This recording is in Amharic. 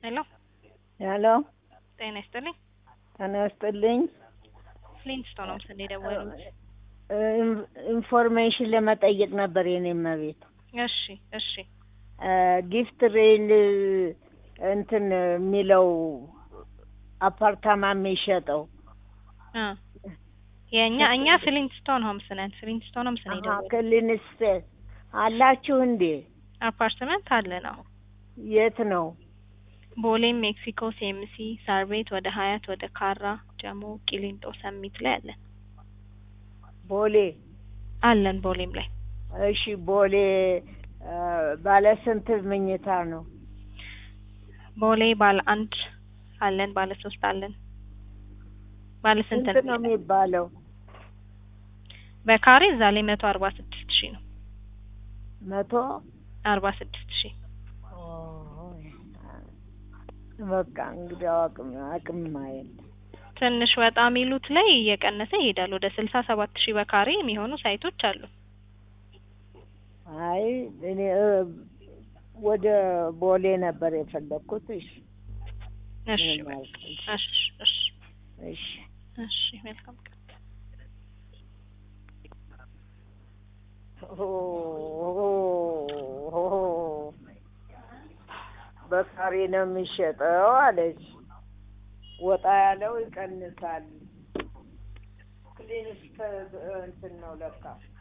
ሄሎ ሄሎ ጤና ይስጥልኝ። ጤና ይስጥልኝ። ፍሊንስቶን ነው ምስል የደወሉት። ኢን- ኢንፎርሜሽን ለመጠየቅ ነበር የኔ መቤት እሺ እሺ ጊፍት ሬል እንትን የሚለው አፓርታማ የሚሸጠው እ የእኛ እኛ ፍሊንስቶን ሆምስ ነን። ፍሊንስቶን ሆምስ ነው የደወሉት። ክሊንስ አላችሁ እንዴ? አፓርትመንት አለ ነው የት ነው? ቦሌም፣ ሜክሲኮ፣ ሴምሲ፣ ሳር ቤት፣ ወደ ሀያት፣ ወደ ካራ፣ ጀሞ፣ ቂሊንጦ፣ ሰሚት ላይ አለን ቦሌ። አለን ቦሌም ላይ እሺ ቦሌ እ ባለ ስንት መኝታ ነው? ቦሌ ባለ አንድ አለን፣ ባለ ሶስት አለን። ባለ ስንት ስንት ነው የሚባለው? በካሬ እዛ ላይ መቶ አርባ ስድስት ሺህ ነው። መቶ አርባ ስድስት ሺህ በቃ እንግዲህ አቅም አቅም ማየት ትንሽ ወጣ የሚሉት ላይ እየቀነሰ ይሄዳል። ወደ ስልሳ ሰባት ሺህ በካሬ የሚሆኑ ሳይቶች አሉ። አይ እኔ እ ወደ ቦሌ ነበር የፈለግኩት። እሺ እሺ ምንም በቃ አልኩሽ። እሺ እሺ እሺ እሺ መልካም ቀን። በካሬ ነው የሚሸጠው አለች። ወጣ ያለው ይቀንሳል። ክሊንስ እንትን ነው ለካ